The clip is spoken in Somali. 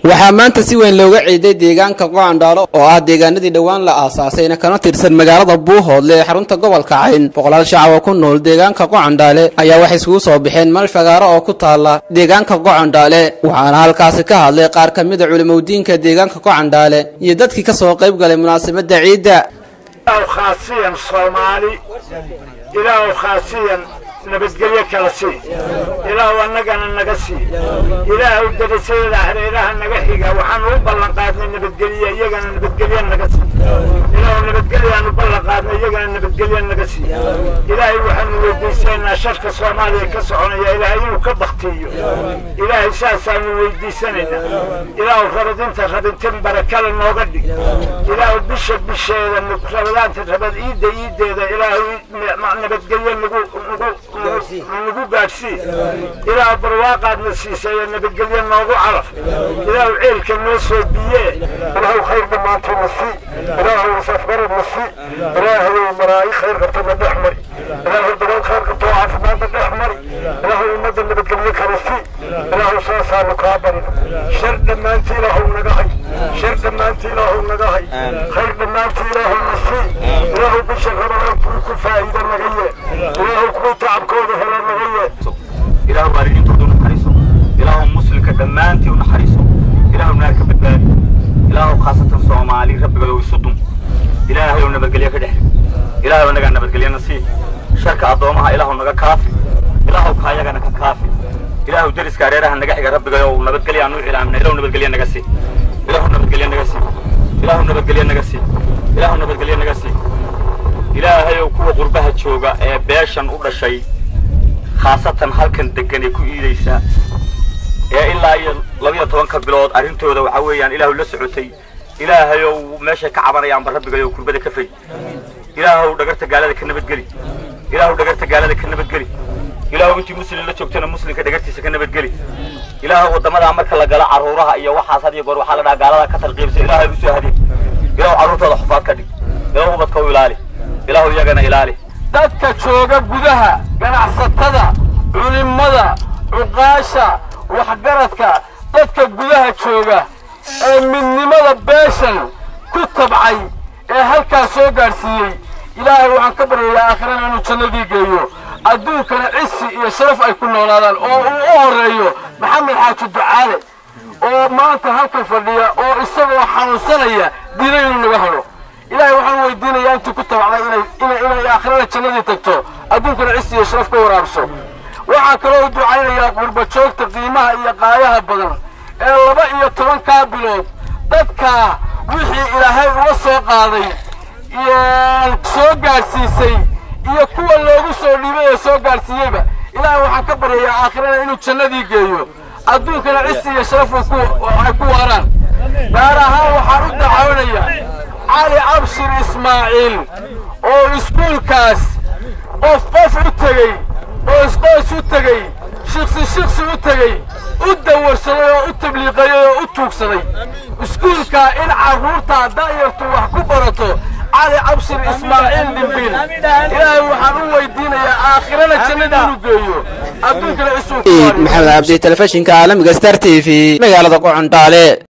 waxaa maanta si weyn looga ciiday deegaanka qocandhaalo oo ah deegaanadii dhowaan la aasaasayna kana tirsan magaalada buuhoodle ee xarunta gobolka cayn boqolaal shacab oo ku nool deegaanka qocandhaale ayaa waxay isugu soo baxeen meel fagaaro oo ku taala deegaanka qocandhaale waxaana halkaasi ka hadlay qaar ka mida culimowdiinka deegaanka qocandhaale iyo dadkii ka soo qayb galay munaasabadda ciidda khaasiyan soomaali ilaahu khaasiyan nabadgelyo kala sii ilaahu annagana naga sii ilaahu darasadeeda hareeraha naga xiga waxaanu u ballan qaadnay nabadgelye iyagana nabadgelyo naga sii ilaahu nabadgelyaanu ballan qaadnay iyagana nabadgelyo naga sii ilaahay waxaanu weydiisanaynaa sharka soomaaliya ka soconaya ilaahay inuu ka baktiyo ilaahay saasaanu weydiisanaynaa ilaahu rabadinta rabintin barakale nooga dhig ilaahu bisha bisheeda rabadaanta rabad iidda iiddeeda ilaahu nabadgelyo nagu nagu nagu gaadhsii ilaahu barwaaqaadna siisay ee nabadgelyo noogu calaf ilaahu ceelka noo soo biyee ilaahu khayr dhammaantayna sii ilaahu safgaradna sii ilaahu maraayi khayr qabtana dhex mari ilaahu dabool khayr qabtoo caafimaadna dhex mari ilaahu ummadda nabadgelyo kala sii ilaahu saasaanu kaa barina shar dhammaantii ilaahu naga hay shar dhammaantii ilaahu naga hay khayr dhammaantii ilaahu na sii ilaahu bisha rabadaan kuwi ku faa'iida naga yee ilaahu kuwi tacabkooda hela naga yee ilaahu waalidiintooda u naxariiso ilaahu muslimka dhammaantii u naxariiso ilaahu naarka badbaadi ilaahu khaasatan soomaali rabbigooda isu dum ilaahay ou nabadgelyo ka dhexri ilaahay nagaa nabadgelyana sii sharka addoomaha ilaahu naga kaafi ilaahu kaayagana ka kaafi ilaahu deriska areeraha naga xiga rabbiga ou nabadgelyo aan u cilaamina ilaahu nabadgelyo naga sii ilaahu nabadgelyo naga sii ilaahu nabadgelyo naga sii ilaahu nabadgelyo naga sii ilaahay ou kuwa qurbaha jooga ee beeshan u dhashay khaasatan halkan degan ee ku iidaysa ee ilaa iyo labiyo tobanka bilood arrintooda waxaa weeyaan ilaahu la socotay ilaahay ou meeshay ka cabanayaanba rabbiga ou kurbada ka fay ilaahow dhagarta gaalada ka nabadgeli ilaahu dhagarta gaalada ka nabadgeli ilaahu intii muslim la joogtana muslimka dhagartiisa ka nabadgeli ilaahu waddamadaa marka la galo carruuraha iyo waxaas had iyo goor waxaa la dhaha gaalada ka talqiibsa ilaahay usoo hadiy ilaahu carruurtooda xufaad ka dhig ilaahu ubadka u ilaali ilaahu iyagana ilaali dadka jooga gudaha ganacsatada culimmada cuqaasha waxgaradka dadka gudaha jooga ee midnimada beeshan ku tabcay ee halkaas soo gaadhsiiyey ilaahay waxaan ka baryayaa aakhirana inuu jannadii geeyo adduunkana cisi iyo sharaf ay ku noolaadaan oo uu u horreeyo maxamed xaaji ducaale oo maanta halkan fadhiya oo isagoo xanuunsanaya diina inuu naga hadho ilaahay waxaan weydiinayaa intii ku tabacday inay inay aakhirada jannadii tagto adduunkana cisi iyo sharaf ka waraabso waxaa kaloo u ducaynayaa qurbajoogta qiimaha iyo qaayaha badan ee laba iyo tobankaa bilood dadkaa wixii ilaahay uga soo qaaday soo gaadhsiisay iyo kuwa loogu soo dhiibay ee soo gaadhsiiyeyba ilaahay waxaan ka baryayaa aakhirana inuu jannadii geeyo adduunkana cisi iyo sharaf ay ku waaraan gaar ahaan waxaan u dacawnaya cali cabshir ismaaciil oo iskuulkaas qof qof u tegey oo isqoys u tegey shiksi shiksi u tegey u dawarsaday oo u tabliiqayey oo u tuugsaday iskuulkaa in carruurtaa da'yartu wax ku barato cali cabshir ismaaciil dhimbiil ilaahay waxaan u weydiinayaa aakhirana jannada inuu geeyo adduunkana isuu maxamed cabdi telefishinka caalamiga star t v magaalada qocondhaale